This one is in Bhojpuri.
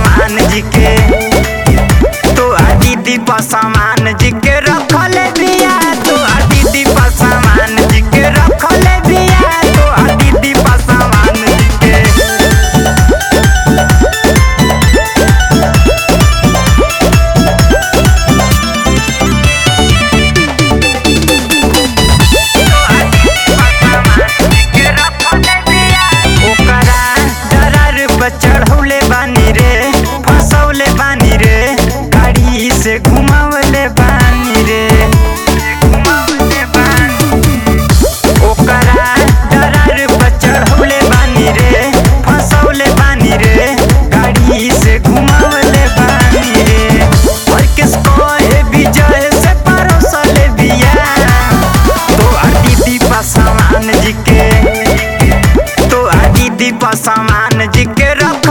सामान जी के तो आ दीदी पर सामान जी के रखल बिया तो आ दीदी पर सामान जी के रखल बिया तो आ दीदी पर सामान जी के ओकरा दरार पर चढ़ौले बानी रे फसौले बानी रे गाड़ी से घुमावले बानी रे घुमावले बानी ओकरा दरार पर चढ़ौले बानी रे फसौले बानी रे गाड़ी से घुमावले बानी रे और किसको है विजय से परोसले बिया तो आ दीदी पा सामान जी के तो आ दीदी पा सामान जी के रख